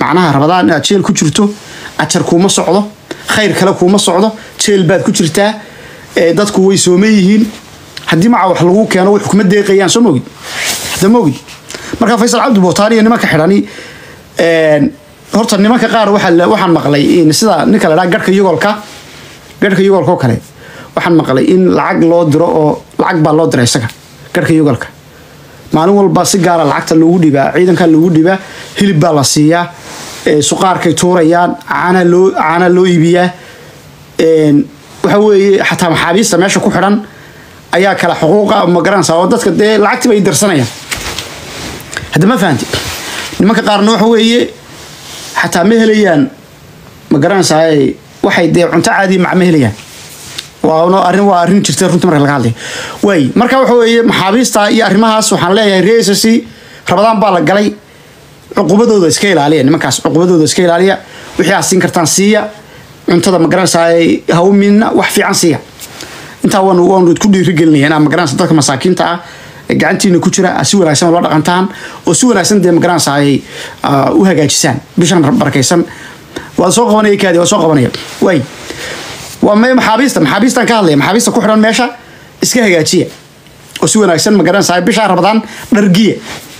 macnaha rabadaan inaad jeel ku jirto ajar kuuma socdo khayr kale kuuma socdo jeel baad ku jirtaa ee, dadku way sooma yihiin haddii maca wax lagu keeno wax kuma deeqayaan soo mogid hadda mogid marka faysal cabdi bootaan iyo nimanka xidhani een, horta nimanka qaar waxaa la- waxaan maqlay in sida ninka la dhaha garhka yugolka garhka yugolka oo kale waxaan maqlay in lacag loo diro oo lacag baa loo dira isaga garhka yugolka maalin walba si gaara lacagta loogu dhibaa ciidanka loogu dhibaa hilib baa la siiyaa ee, suqaarkay tuurayaan caana loo caana loo iibiyaa een, waxa weeye xataa maxaabiista meesha ku xidhan ayaa kala xuquuqa ma garanaysaa oo dadka dee lacagtii bay dirsanayaan hadda ma fahanti nimanka qaarna waxa weeye xataa ma helayaan ma garanaysaa waxay dee cunto caadi mac ma helayaan waa arrin waa arrin jirta runtii marka laga hadlay waay marka waxa weeye maxaabiista iyo arrimahaas waxaan leeyahay reesc rabadaan baa la galay cuqubadooda iska ilaaliya nimankaas cuqubadooda iska ilaaliya wixii aad siin kartaan siiya cuntada ma garanaysaa hawminna wax fiican siiya intaa waan waan ku dhiirigelinaya inaa ma garanaysa dadka masaakiinta ah ee gacantiina ku jira aad si wanaagsan ula dhaqantaan oo si wanaagsan dee ma garanaysaa ay ah, u hagaajisaan bishan barakaysan waa soo qabanaya kaadi waa soo qabanaya waay waa may maxaabiista maxaabiistan ka hadlaya maxaabiista ku xidhan meesha iska hagaajiya oo si wanaagsan ma garanaysaa bishaa rabadaan dhargiya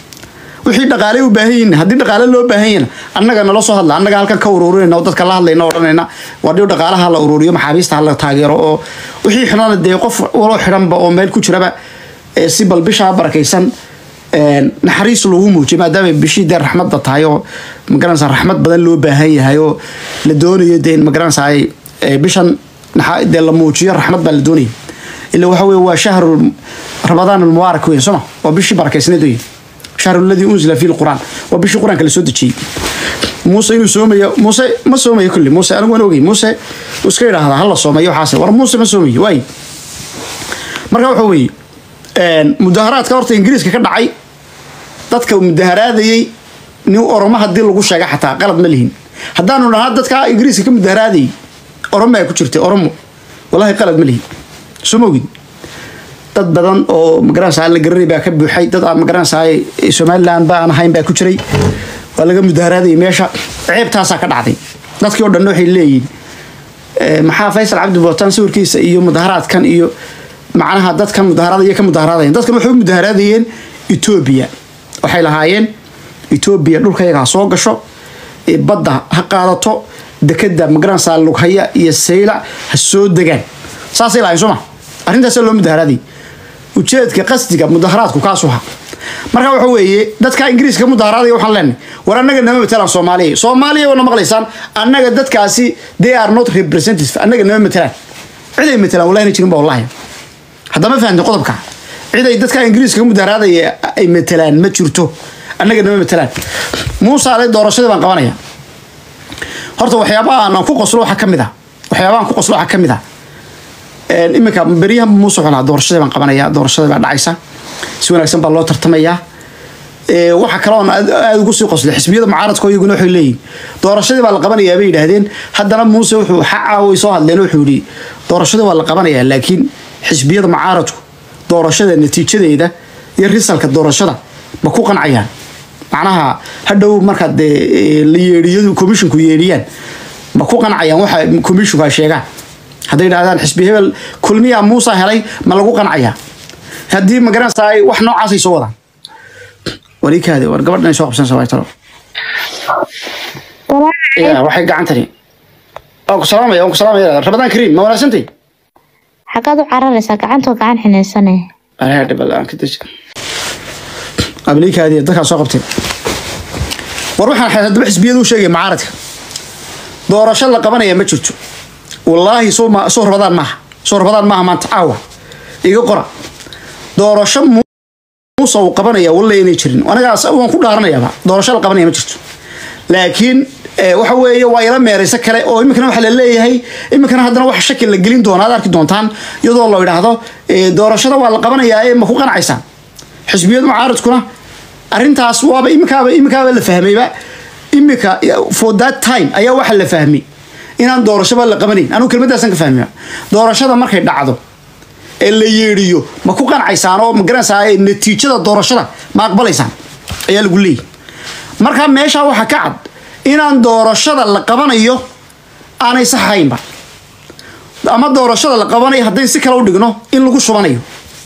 wixii dhaqaale u baahan yihiin haddii dhaqaale loo baahan yahna annaga nala soo hadla annaga halkan ka ururinayna oo dadka la hadlayna oo odhanayna waa dhiw dhaqaalaha la ururiyo maxaabiista ha la taageero oo wixii xidhana dee qof waloo xidhanba oo meel ku jiraba ee si bal bishaa barakaysan een, naxariis lagu muujiyo maadaama bishii dee raxmadda tahay oo magaranaysaa raxmad badan loo baahan yahay oo la doonayo dee magaranaysaa ee, bishan naxa- dee la muujiyo raxmad baa la doonaya ila waxa weye waa shahru rabadaan almubaarak weyn sooma waa bishii barakaysneed weyn shahru alladii unzila fihi lquraan waa bishii qur-aanka la soo dejiyey muuse inuu soomayo muuse ma soomayo kulli muuse anigu waan ogey muuse uu iska yidhaahdaa hala soomayo waxaas war muuse ma soomayo waay marka waxa weeye een, mudaharaadka horta ingiriiska ka dhacay dadka mudaharaadayey nin oromo haddii lagu sheega xataa qalad ma lihin haddaanu dhahaa dadka ingiriiska ka mudaharaadayey oromo ay ku jirtay oromo wallahi qalad ma lihin soo ma ogid dad badan oo magaranaysaa la garanay baa ka buuxay dad aan magaranaysaa somaliland ba aan ahayn baa ku jiray waa laga mudaharaadayay meesha ceebtaasaa ka dhacday dadkii oo dhan waxay leeyihin eh, maxaa faysal cabdi bootaan sawirkiisa iyo mudaharaadkan iyo macnaha dadkan mudaharaadaya ka mudaharaadayan dadkan waxay u mudaharaadayeen etoobiya waxay lahaayeen etoobiya dhulkayaga ha soo gasho eh, badda ha qaadato dekeda magaranaysaa lughaya iyo sayla ha soo degaan saasay lahayn soo ma arrintaasa loo mudaharaadayay ujeedka qasdiga mudaharaadku kaasu ha marka waxa weeye dadka ingiriiska ka mudaharaadaya waxaan leenahay war annaga nama matelaan soomaaliya soomaaliya wana maqlaysaan annaga dadkaasi they are not representative annaga nama matelaan cid ay matelaan wallahi na jirin ba wallahi haddama fahamtay qodobka cid ay dadka ingiriiska ka mudaharaadaya ay matelaan ma jirto annaga nama matelaan muuse ale doorashadii baan qabanaya horta waxyaabaha aan ku qoslo waxaa ka mid ah waxyaabaha aan ku qoslo waxaa ka mid ah Een, iminka beryahan muuse wuxuu lahaa doorashadii baan qabanaya doorashadii baa dhacaysa si wanaagsan baa loo tartamayaa Ee, waxa kale oon aad aad ugu sii qoslay xisbiyada mucaaradka iyaguna waxay leeyihin doorashadii baa la qabanayaa bay yidhaahdeen haddana muuse wuxuu xaca way soo hadleen wuxuu yidhi doorashadii waa la qabanayaa laakiin xisbiyada mucaaradku doorashada natiijadeeda iyo risalka doorashada ma ku qancayaan macnaha hadhow marka dee ee, la yeedhiyo komishinku yeedhiyaan ma ku qancayaan waxa komishinku ay sheegaan hadday yidhahdaan xisbi hebel kulmiyaa muusa helay ma lagu qancayaa haddii magaranaysaa ay wax noocaasay soo wadaan warikaadi war gabadhan ay soo qabsanaysa waa talo ya waxay gacantani waan ku salaamaya waan ku salaamaya rabadaan kariim ma wanaagsantay xaggaad u cararaysaa gacantoo gacan xinaysane anaa dhibal aan ka deji abliikaadi dadkaa soo qabteen war waxaan xataa daba xisbiyadu u sheegay mucaaradka doorasho la qabanaya ma jirto wallaahi soo ma soo rabadaan maaha soo rabadaan maaha maanta caawa iga qora doorasho mu- muuse uu qabanaya walle inay jirin anagaas waan ku dhaaranayaaba doorasho la qabanaya ma jirto laakiin eh, waxa weeye waa ila meerayso kale oo iminkana waxa la leeyahay iminkana haddana wax shaki la gelin doona aad arki doontaan iyadoo la idhaahdo eh, doorashada waa la qabanayaa ee ma ku qanacaysaan xisbiyada mucaaradkuna arrintaas waaba iminkaaba iminkaaba la fahmayba iminka for that time ayaa waxa la fahmay inaan doorashaba la qabanayn anugu kelmadaasan ka fahmaya doorashada markay dhacdo ee la yeedhiyo ma ku qancaysaan oo ma garanaysaa ee natiijada doorashada ma aqbalaysaan ayaa lagu leeyahy marka meesha waxaa ka cad inaan doorashada la qabanayo aanay saxaynba ama doorashada la qabanayo hadday si kale u dhigno in lagu shubanayo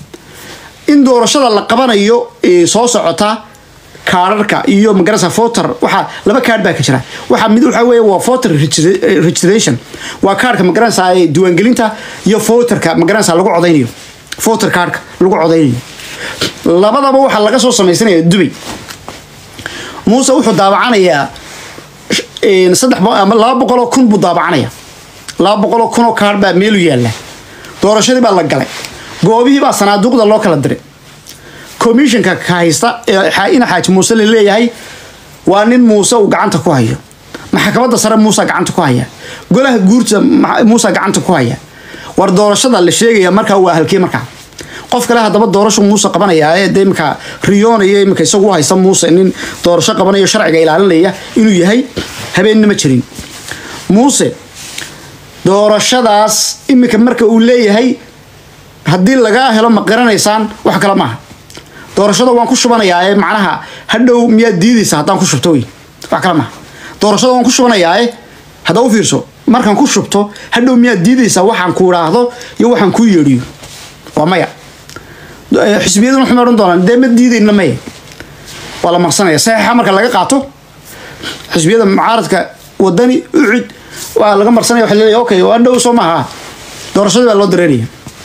in doorashada la qabanayo ee soo socota kaararka iyo magarasa voter waxaa laba kaadh baa ka jira waxaa mid waxa weeye waa voter registra- registration waa kaarhka magaranaysa ee diiwaangelinta iyo voterka magaranaysa lagu codaynayo voter kaarhka lagu codaynayo labadaba waxaa laga soo samaysanaya dubay muuse wuxuu daawacanayaa een, saddex bo- ama laba boqoloo kun buu daabacanaya laba boqoloo kun oo kaarh baa meelu yaalla doorashadii baa la galay goobihii baa sanaaduuqda loo kala diray commissionka ka haysta ee xa- ina xaaji muuse la leeyahay waa nin muuse uu gacanta ku hayo maxkamadda sare muuse gacanta ku haya golaha guurta ma- muuse gacanta ku haya war doorashada la sheegaya markaa waa halkee markaa qof kale haddaba doorasho muuse qabanaya ee dee imika riyoonaya imika isagu u haysta muuse nin doorasho qabanayo sharciga ilaalinaya inuu yahay habeenna ma jirin muuse doorashadaas imika marka uu leeyahay haddii lagaa helo ma qiranaysaan wax kale maaha doorashada waan ku shubanayaa ee macnaha hadhow miyaad diidaysa haddaan ku shubto wey wax kale maaha doorashada waan ku shubanayaa ee haddaa u fiirso markaan ku shubto hadhow miyaad diidaysaa waxaan ku idhaahdo iyo waxaan kuu yeedhiyo waa maya Eh, xisbiyaduna waxay odhan doonaan dee ma diidayna maya waa la maqsanaya saxiixa marka laga qaato xisbiyada mucaaradka wadani ucid waa laga marsanaya waxa leeyahay okay waa dhow soo maaha doorashadii baa loo dareeraya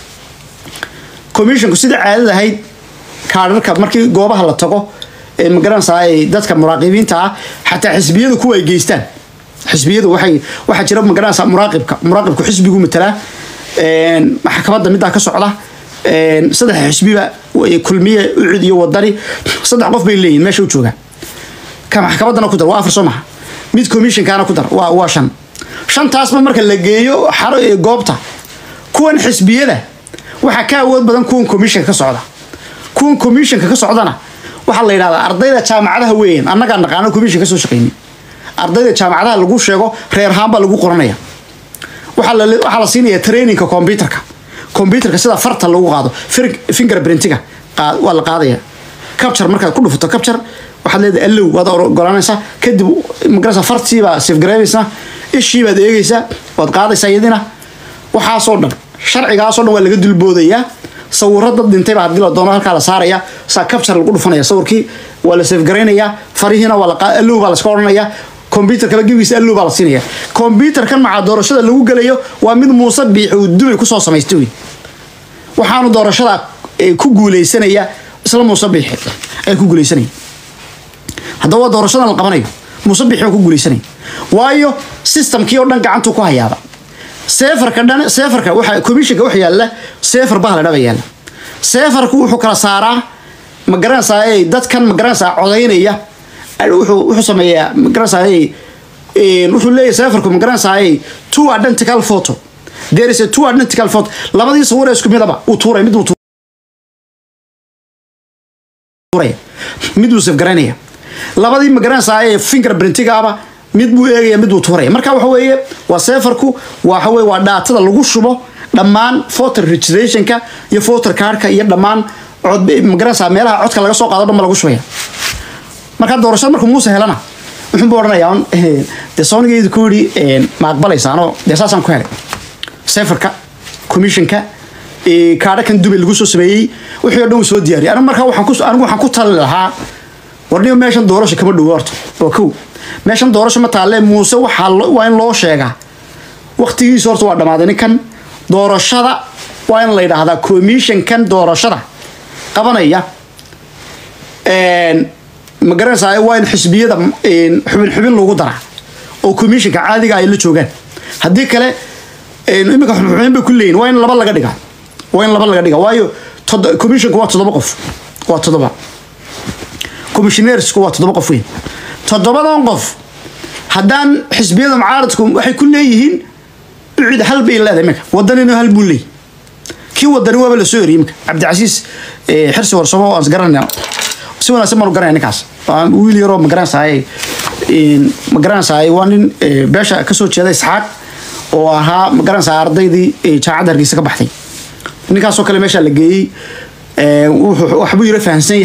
commissionku sida caadada ahayd kaadharka markii goobaha la tago ee magaranaysaa ay dadka muraaqibiinta ah xataa xisbiyadu kuwa ay geystaan xisbiyadu waxay waxaa jira magaranaysaa muraaqibka muraaqibku xisbigu matalaa een, maxkamadda middaa ka socda een, saddex xisbiba way- kulmiye ucid iyo wadani saddex qof bay leeyihin meesha u joogaan ka maxkamaddana ku dar waa afar soo maha mid commissionkaana ku dar waa waa shan shantaasba marka la geeyo xaro ee goobta kuwan xisbiyada waxaa ka awood badan kuwan commissionka ka socda kuwan commissionka ka socdana waxaa la yidhahdaa ardayda jaamacadaha weeyaan annagaa naqaano commission ka soo shaqaynin ardayda jaamacadaha lagu sheego reer ahaan baa lagu qoranaya waxaa la waxaa la siinaya trainingka computerka computerka sida farta lagu qaado fir- fingerprintiga qaa- waa la qaadaya capture markaad ku dhufato capture waxaad leedahay allow waad ogolanaysaa kadib magarasa fartii baa safgareynaysaa ishii baad eegaysaa waad qaadaysaa iyadina waxaasoo dhan sharcigaasoo dhan waa laga dulboodayaa sawiro dad dhintayba haddii la doono halkaa la saaraya saa capture lagu dhufanaya sawirkii waa la safgareynayaa farihiina waa la qaa- allow baa la iska odhanaya computerkaba gebigiisa allow baa la siinaya computerkan macaa doorashada lagu gelayo waa mid muuse biixi uu dubay kusoo samaystay wey waxaanu doorashada eh, ku guuleysanaya isla muuse biixi ay ku guuleysanaya haddaba waa doorashadan la qabanayo muuse biixi waa ku guuleysanaya waayo systemkii oo dhan gacantuu ku hayaaba seefarka dhan seefarka waxa commissionka waxa yaalla seefar baa la dhaba yaalla seefarku wuxuu kala saaraa ma garanaysaa ee dadkan ma garanaysaa codaynaya wuxuu wuxuu sameeyaa ma garanaysaa ee een, wuxuu leeyahay seefarku ma garanaysaa ee two identical photo there is a two identical photo labadii sawir ee isku midaba uu tuuray mid uu tuuraya mid uu safgaraynaya labadii ma garanaysaa ee fingerprintigaaba mid buu eegaya mid buu tuuraya marka waxa weeye waa seefarku waxa weeye waa dhaatada lagu shubo dhammaan voter registrationka iyo voter cardka iyo dhammaan cod ma garanaysaa meelaha codka laga soo qaado dhan ba lagu shubaya marka doorashada markuu muuse helana wuxuu buu odhanayaa un, eh, dee soonigeydu ku yidhi eh, ma aqbalaysaanoo dee saasaan ku helay sefarka commissionka eh, kaadhakan dubay lagu soo sameeyey wixii oo dhan uu soo diyaariyay anigu markaa waxaan ku anigu waxaan ku tali lahaa warniyo meeshan doorasho kama dhowo horta waa kow meeshan doorasho ma taalle muuse waxaa lo- waa in loo sheegaa waqtigiisa horta waa dhammaaday ninkan doorashada waa in la yidhaahdaa commissionkan doorashada qabanaya een, ma garanaysaa waa in xisbiyada een, xubin xubin lagu daraa oo commissionka caadiga ay la joogaan haddii kale een, imika xubin xubin bay ku leeyihin waa in laba laga dhigaa waa in laba laga dhigaa waayo todo- commissionka waa toddoba qof waa toddoba commissioneersku waa toddoba qof weyn toddobadan qof haddaan xisbiyada mucaaradku waxay ku leeyihiin ucid hal bay leedahay iminka wadanina hal buu leeyahy kii wadani waaba lasoo eriyey iminka cabdicasiis eh, xirsi warsamo oo aan isgaranayna si wanaagsan baanu garanaya ninkaas waa wiil yaroo ma garanaysaay ma garanaysaay waa nin eh, beesha kasoo jeeda isxaaq oo ahaa ma garanaysaa ardaydii eh, jaamacadda hargeysa ka baxday ninkaasoo kale meesha la geeyey eh, wuxuu- waxbuu yaro fahamsan yahay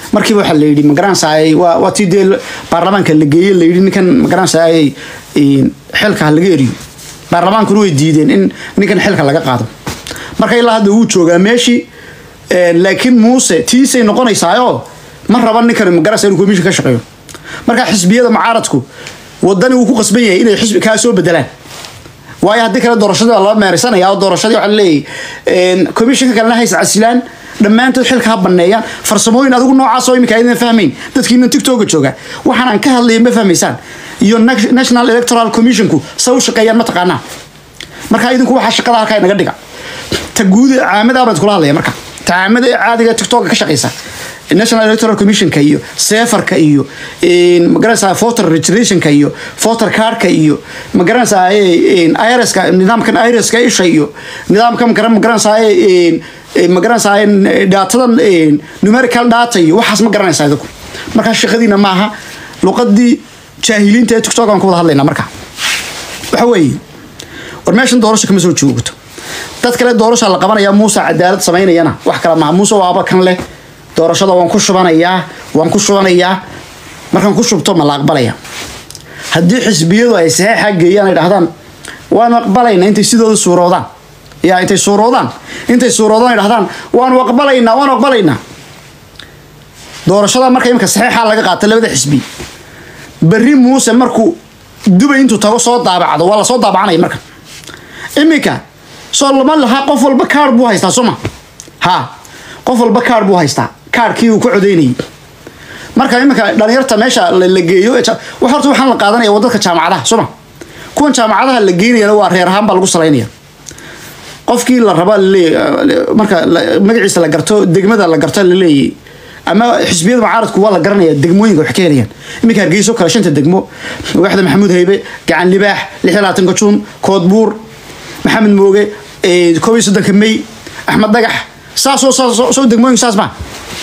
markiiba waxaa la yidhi magaranaysaay waa waa tii dee baarlamaanka la geeyey la yidhi ninkan magaranaysaay xilka ha laga eriyo baarlamaankuna way diideen in ninkan xilka laga qaado marka ilaa hadda wuu joogaa meeshii laakiin muuse tiisay noqonaysaayoo ma raba ninkan magaranaysa inuu komishin ka shaqeeyo marka xisbiyada mucaaradku wadani wuu ku qasban yahay inay xisbi kaa soo bedelaan waayo haddii kale doorashadii baa lala meeraysanaya oo doorashadii waxaa laleeyahay komishinka kalena hays casilaan dhammaantood xilka ha baneeyaan farsamooyin adigu noocaas oo imika aydan fahmayn dadkiinan tigtoga jooga waxaan aan ka hadlaya ma fahmaysaan iyo national electoral commissionku sa u shaqeeyaan ma taqaanaa marka idinku waxaa shaqada halkaa inaga dhiga ta guud caamada baan kula hadlaya marka ta caamada caadiga tiktoka ka shaqeysa national electoral commissionka iyo sefarka iyo magaranaysaa voter registrationka iyo voter cardka iyo magaranaysaa irska nidaamkan irska isha iyo nidaamkan magaranaysaa magaranaysaa daatadan numerical data iyo waxaas ma garanaysaa idinku markaa shaqadiina maaha luqadii jaahiliinta ee tiktok aan ku wada hadlaynaa marka waxa weeye war meeshan doorasho kama soo joogto dad kale doorasha la qabanaya muuse cadaalad samaynayana wax kale maaha muuse waaba kan leh doorashada waan ku shubanayaa waan ku shubanayaa markaan ku shubto ma la aqbalaya haddii xisbiyadu ay saxeixa geeyaan ay dhahdaan waanu aqbalaynaa intay sidooda suuroodaan yaa intay suuroodaan intay suuroodaan ay dhahdaan waanu aqbalaynaa waanu aqbalaynaa doorashada marka imika saxeixa laga qaata labada xisbi berri muuse markuu dubay intuu tago soo daabacdo waa lasoo daabacanaya marka iminka soo lama lahaa qof walba kaar buu haystaa sooma ha qof walba kaar buu haystaa kaarkii uu ku codeynayay marka iminka dhalinyarta meesha la geeyo wax horta waxaan la qaadanaya waa dadka jaamacadaha sooma kuwan jaamacadaha la geynayana waa reer ahaan baa lagu salaynaya qofkii la raba laleeyahy marka magaciisa la garto degmada la garto laleeyahy ama xisbiyada mucaaradku waa la garanaya degmooyinka wax ka helayaan iminka hargeyso kale shanta degmo waaxda maxamuud haybe gacan libaax lix iyo labaatanka juun koodbuur maxamed mooge koob iyo soddonka may axmed dhagax saasoo soo degmooyinka saas ma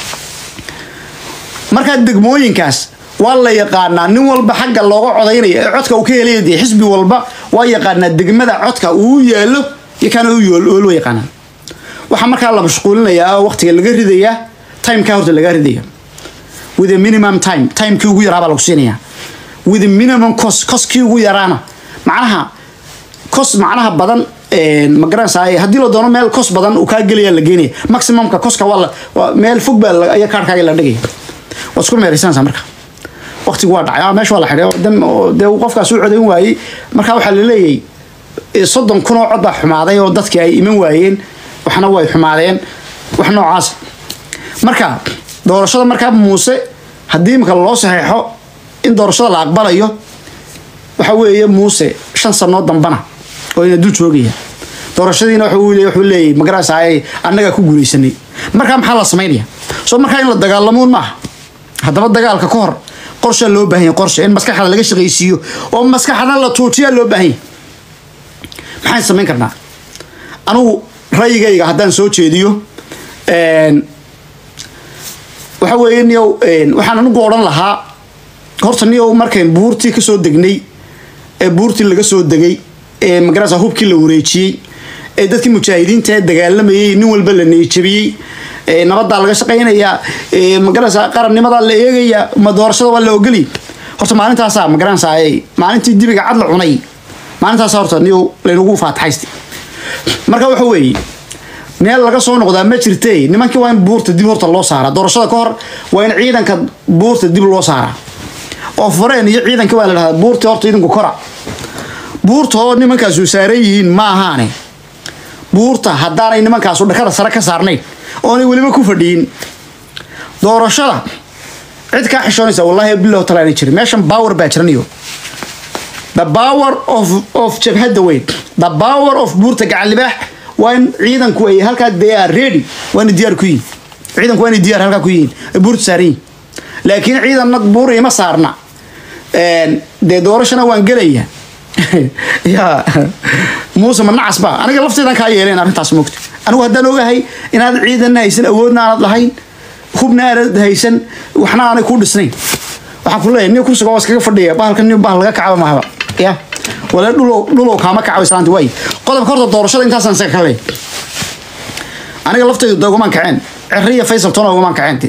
markaa degmooyinkaas waa la yaqaanaa nin walba xagga looga codaynaya ee codka uu ka helaya dee xisbi walba waa yaqaanaa degmada codka uu yaalo iyo kaana u loo yaqaanaa waxaa markaa la mashquulinayaa oo waqtiga laga ridayaa timeka horta laga ridaya with a minimum time timekii ugu yaraa baa lagu siinayaa with a minimum cost costkii ugu yaraana macnaha cost macnaha badan ma garanaysaa haddii la doono meel kos badan uu kaa gelaya la geenaya maximumka koska waa meel fog baa ayaa kaarkaaga la dhigaya waad isku meeraysanaysaa marka waqtigu waa dhacay meesha waa la xidhay dee qofkaas u codayn waayey marka waxaa la leeyahay soddon kun oo cod baa xumaaday oo dadkii ay iman waayeen waxna way xumaadeen wax noocaas marka doorashada markaa muuse haddii imika loo saxeexo in doorashada la aqbalayo waxa weeye muuse shan sanoo dambana oo ina dul joogaya doorashadiina wuxuu leeyahy magaraysaay annagaa ku guulaysanay markaa maxaa la samaynaya soo markaa in la dagaalamuun maaha haddaba dagaalka ka hor qorshaa loo baahanya qorshe in maskaxda laga shaqaysiiyo oo maskaxda la tuujiyaa loo baahanya maxaan samayn karnaa anugu rayigayga haddaan soo jeediyo waxa weeye niyow waxaan anigu odhan lahaa horta niyow markayn buurtii kasoo degnay ee buurtii laga soo degay ee magarasa hubkii la wareejiyey ee dadkii mujaahidiinta ee dagaalamayay nin walba la neejabiyey nabadaa laga shaqaynayaa magarasa qarannimadaa la eegayaa ma doorashada waa la ogoliy horta maalintaasa magaranaysa maalintii dibiga cad la cunay maalintaasa horta niyow laynagu faataxaysta marka waxa weeye meel laga soo noqdaa ma jirte nimankii waa in buurta dib horta loo saaraa doorashada ka hor waa in ciidanka buurta dib loo saaraa oo fureen iyo ciidankii waa la dhahdaa buurta horta idinku kora buurta oo nimankaasu saaran yihiin ma ahaane buurta haddaanay nimankaasu dhakada sare ka saarnayn oonay weliba ku fadhiyin doorashada cid kaa xishoonaysa wallahi bilow talaana jirin meeshan power baa jiranayo the power of of jabhadda weyn the power of buurta gacan libaax waa in ciidanku ay halkaa they are ready waa inay diyaar ku yihin ciidanku waa inay diyaar halkaa ku yihiin ay buurta saaran yihin laakiin ciidanna buur ima saarna dee doorashana waan gelaya ya muuse ma nacas ba aniga lafteedan kaa yeeleen arrintaas moogta anigu haddaan ogahay inaad ciidanna haysan awoodna aanad lahayn hubna aanad haysan waxna aanay ku dhisnayn waxaan ku leeyahay nin kursiga waa iskaga fadhiya bahalka nin bahal laga kacaba mahaba ya wala dhulow dhulow kaama kacayo islaanta waay qodobka horta doorashada intaasaan isaga ka leeyahay aniga lafteydu da ugumaan kaceen cerri iyo faysal tona ugumaan kaceen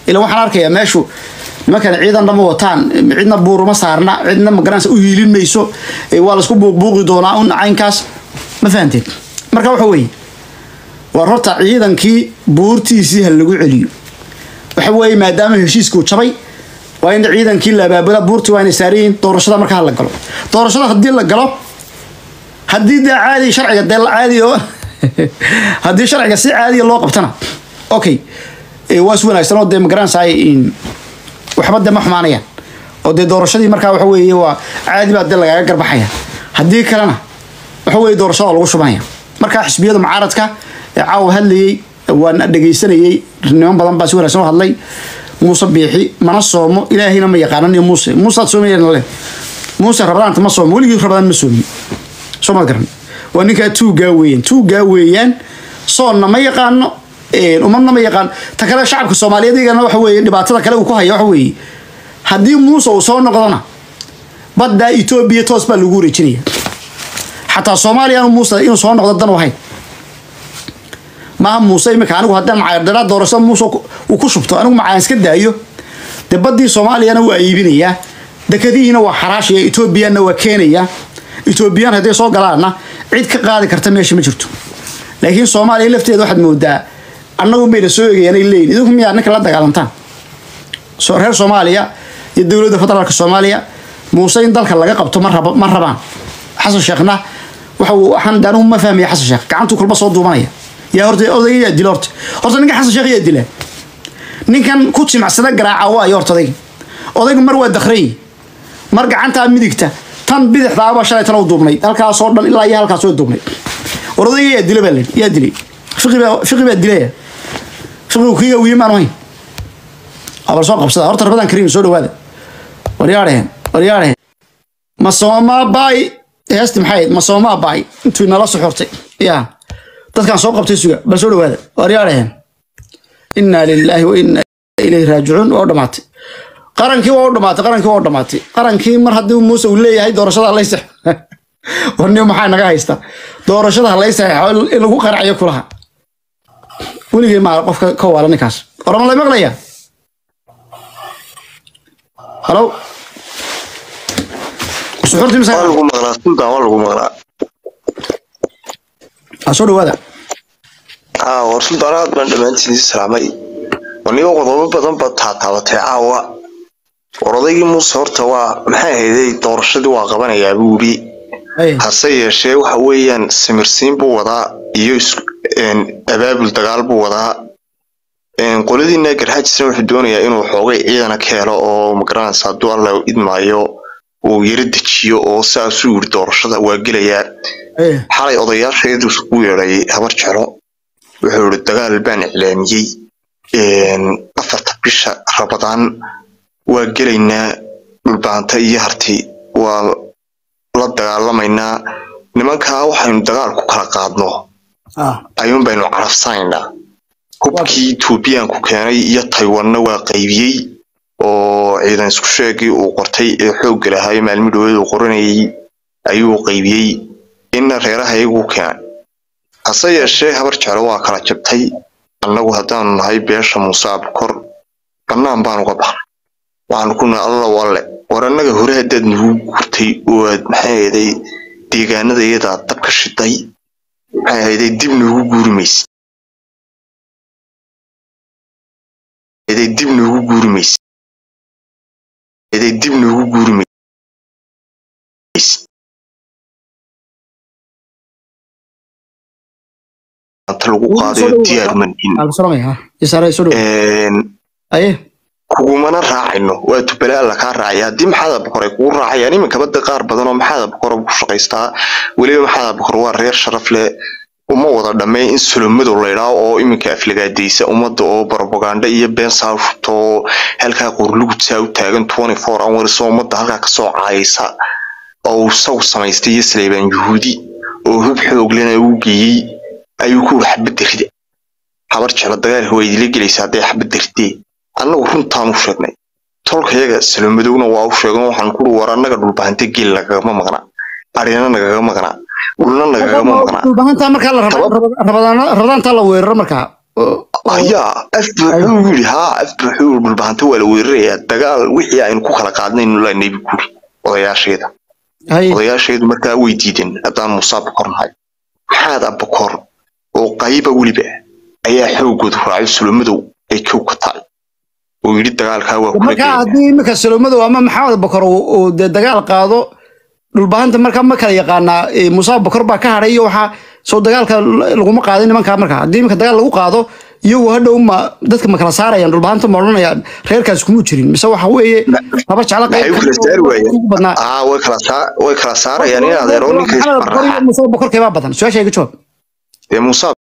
ila waxaan arkayaa meeshu nimankan ciidan dhama wataan cidna buuruma saarna cidna magaranaysa u hiilin mayso ee waa laisku buuqbuuqi doonaa un caynkaas ma fahanteen marka waxa weeye war horta ciidankii buurtiisii ha lagu celiyo waxa weeye maadaama heshiiskuu jabay waa in ciidankii la abaabula buurtii waa inay saaran yihiin doorashada markaa la galo doorashada haddii la galo haddii dee caadi sharciga dee la caadi oo haddii sharciga si caadiya loo qabtana okay Eh, waa is wanaagsan oo dee magaranaysaay waxba dee ma xumaanayaan oo dee doorashadii markaa waxa weeye waa caadi baa dee lagaaga garbaxaya haddii kalena waxa weeye doorashada waa lagu shubanaya markaa xisbiyada mucaaradka ee caawa hadlayey waan dhegaysanayey niman badan baa si wanaagsan u hadlay muuse biixi mana soomo ilaahayna ma yaqaanan iyo muuse muusead soomayeen le muuse rabadaanta ma soomo weligii rabadaan ma soomin soo ma garan waa ninkaa tuugaa weeyaan tuugaa weeyaan soonna ma yaqaano een, umadna ma yaqaan ta kale shacabka soomaaliyeed iyagana waxa weeye dhibaatada kale uu ku haya waxa weeye haddii muuse uu soo noqdona badda etoobiya toos baa lagu wareejinaya xataa soomaaliya aanu muuse inuu soo noqdo dan u ahayn maaha muuse imika anigu haddaan macayardara doorashada muuse ku- uu ku shubto anigu macaan iska daayo dee baddii soomaaliyana waa iibinayaa dekadihiina waa xaraashaya etoobiyana waa keenaya etoobiyaan hadday soo galaana cid ka qaadi karta meesha ma jirto laakiin soomaaliya lafteeda waxaad moodaa annagu mayna soo eegayaan ay leeyihin idinku miyaa ninka la dagaalantaan so reer soomaaliya iyo dowladda federaalka soomaaliya muuse in dalka laga qabto ma raba- ma rabaan xasan sheekhna waxa uu waxaan anigu ma fahmaya xasan sheekh gacantuu kolba soo duubanaya yaa horta odayga yaa dila horta horta ninka xasan sheekh yaa dila ninkan ku jimacsada garaaca waayo horta odayga odayga mar waa dakray mar gacantaa midigta tan bidixdaaba shalay tan u duubnayd halkaasoo dhan ilaa iyo halkaas oo duubnayd war odayga yaa dila baa la yaa dilay fiqi baa fiqi baa dilaya fiqigu kiiga wiyi maan ahayn abal soo qabsada horta rabadan kariim soo dhawaada waryaadhehen waryaadhehen ma soomaa baay heesti maxay ahayd ma soomaa baay intuu inala soxortay ya dadkaan soo qabtay suga bal soo dhawaada waryaadhehen inaa lilaahi wa inaa ilayhi raajicuun waa u dhamaatay qarankii waa u dhamaatay qarankii waa u dhamaatay qarankii mar haddii muuse uu leeyahay doorashada halay sax warniyo maxaa naga haysta doorashada halay saxeexo in lagu qaracayo kulaha weligay maa qofka ka waala ninkaas orama lay maqlaya halo suxuurtii waa mise lagu maqlaa sultan waa lagu maqlaa ha soo dhawaada haa war sultan aad baan dhammaantiin ii salaamay waniga qodobo badan baad taataabatay caawa war odaygii muuse horta waa maxay ahayday doorashadii waa qabanayaa buu yidhi Hey, hase yeeshee waxa weeyaan simirsiin buu wadaa iyo is- een, abaabul dagaal buu wadaa een, qoladiina garxaajisna wuxuu doonayaa inuu xoogay ciidana ka helo oo magaranaysa hadduu alla idmaayo uu yaro dejiyo oo saasuu yidhi doorashada waa gelayaa hey, xalay odayaasheedu isugu yeedhay habar jeclo wuxuu yidhi dagaal baan iclaamiyey een, afarta bisha rabadaan waa gelaynaa dhulbaanta iyo harti waa la dagaalamaynaa nimankaa waxaynu dagaal ku kala qaadno ah, ayuun baynu carafsanaynaa hubkii etoobiyaanku keenay iyo taywanna waa qaybiyey oo ciidan isku sheegii uu qortay ee xoogga lahaa maalmi dhaweed uu qoranayay ayuu qaybiyey inna reeraha iyagu keenay hase yeeshee habar jeclo waa kala jabtay annagu haddaanu nahay beesha muuse abukor bannaan baan uga baxnay waxaanu ku nahay alla walle war annaga hore haddaad nagu gurtay oo aad maxay ahayday deegaanada iyadaa dab ka shiday maxay ahayday dib noogu guuri maysid eday dib noogu guuri maysid eday dib noogu guuri maysid anta lagu qaadayo diyaar manhin albasalamay ha isaare soo dhawaada aye kugumana raacayno waa tubale alla kaa raacaya haddii maxaada boqoray kugu raacayaan iminkaba de qaar badan oo maxaada boqor ku shaqaystaa weliba maxaada boqor waa reer sharaf leh uma wada dhammee in solomadow laydhaa oo iminka aflagaadaysa ummadda oo barobaganda iyo been saashubta oo halkaa qorlugudsaa u taagan hours oo ummadda halkaa kasoo caayaysa oo uu isagu samaystay iyo saleybaan yuhuudi oo hub xoog lena u geeyey ayuu ku wuri xabadda rida habar jeclo dagaalka waa idila gelaysa hadday xabadda ridee annagu runtaan u sheegnay tolkayaga salomadowna waa u sheegan waxaan kuri war annaga dhulbahante geel nagagama maqnaa arina nagaga maqnaa dhulna nagagama maqnaa dhulbahantaa markaa la raba- raba- rabadaana- rabadaantaa la weeraro markaa oo- ayaa af buuxuu yidhi haa af buuxuu dhulbahanta waa la weerarayaa dagaal wixii aynu ku kala qaadnaynu la nebi guri odayaasheeda haye odayaasheedu markaa way diideen haddaan muuse abukor nahay maxaad abukor oo qayba weliba ayaa xoogoodu raacay sulumadow ay kow ka tahay oo yidhi dagaalkaa waa kula markaa gelaya haddii iminka salomadow ama maxamed bakor uu uu dee dagaal qaado dhulbahanta markaa ma kala yaqaanaa eh, muuse bakor baa ka hadhay iyo waxaa soo dagaalka l- laguma qaadin nimankaa markaa haddii iminka dagaal lagu qaado iyagu hadhow ma dadka ma kala saarayaan dhulbahanta ma odhanayaan reerkaas kumuu jirin mise waxa weeye laba jeclo maxay u kala saari waayeen ugu badnaa aa way kala saa way kala saarayaan in adeero ninka maxamed bakor iyo isbarraxa muuse bakor keebaa badan su-aasha iga jawaab dee muuse